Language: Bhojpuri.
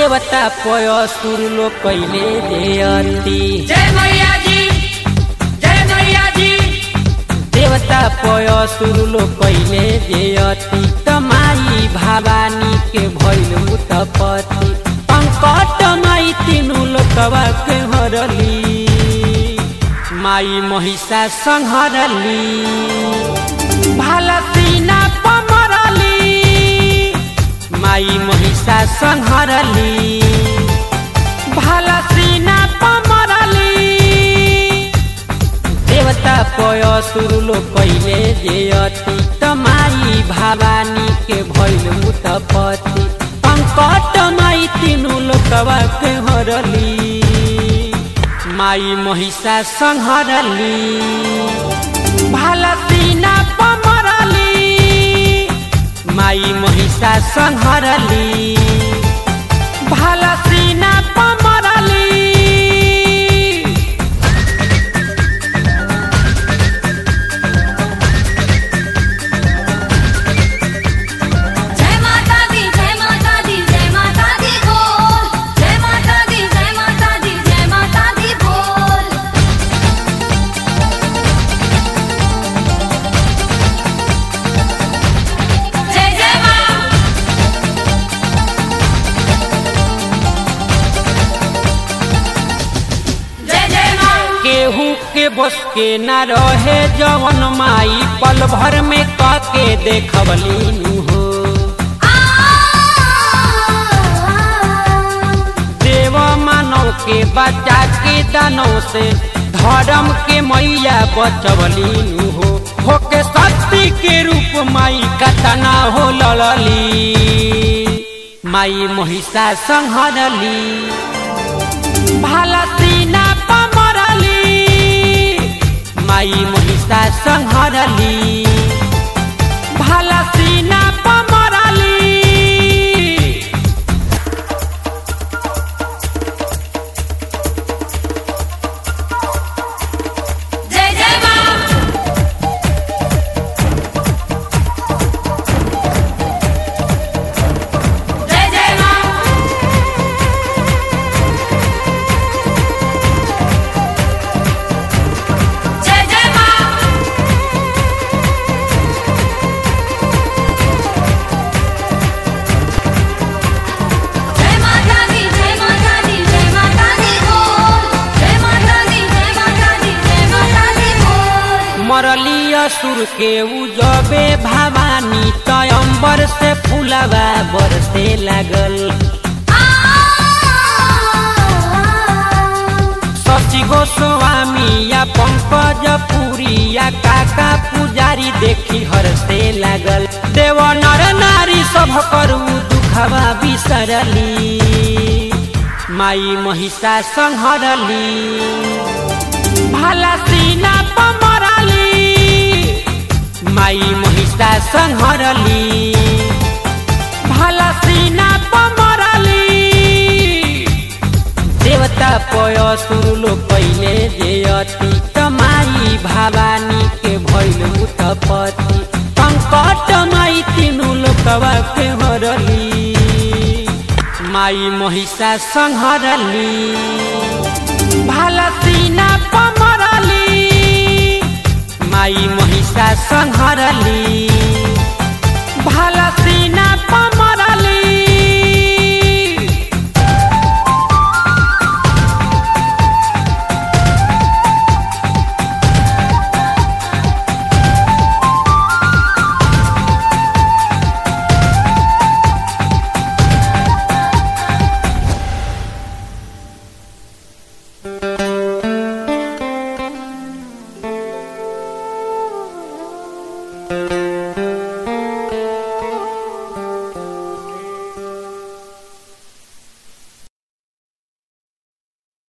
देवता पय सुर लो कैले देयती जय मैया जी जय मैया जी देवता पय सुर लो कैले देयती तमाई भवानी के भैल मुतपति पंकट माई तीनू लोकवा के हरली माई महिषा संहरली भाला सीना पमरली माई महिषा संहरली भाला सीना पमरली देवता पय सुरुलो कैले जेयती तमाई भवानी के भैल मुतपति पंकट माई तीनू लोकवा के हरली माई महिषा संहरली भाला सीना पमरली माई महिषा संहरली भाला सीना पमरली जय माता दी जय माता दी जय माता दी बोल जय माता दी जय माता दी जय माता दी बोल जय जय मां जय जय मां केहू के बस के न रहे जवन माई पल भर में काके देखवली हो देव मानव के बचा के दानव से धर्म के मैया बचवली हो होके शक्ति के रूप माई कतना हो ललली माई महिषा संहरली भाला सीना पमरली माई महिषा संहरली भाला सीना पमरली जय जय मां जय जय मां जय जय मां जय माता दी जय माता दी जय माता दी बोल जय माता दी जय माता दी जय माता दी बोल मरली असुर के उजबे भवानी तयम्बर से फूलवा बरसे लागल शशि गोस्वामी या पंकज पुरी या काका पुजारी देखी हरसे लागल देव नर नारी सब करू दुखवा बिसरली माई महिषा संहरली भाला सीना पमरली माई महिषा संहरली भाला सीना पमरली देवता पय सुरुलो कैले जेयती तमाई भवानी के भैल मुतपति पंकट माई तीनू लोकवा के हरली माई महिषा संहरली भाला सीना पमरली माई महिषा संहरली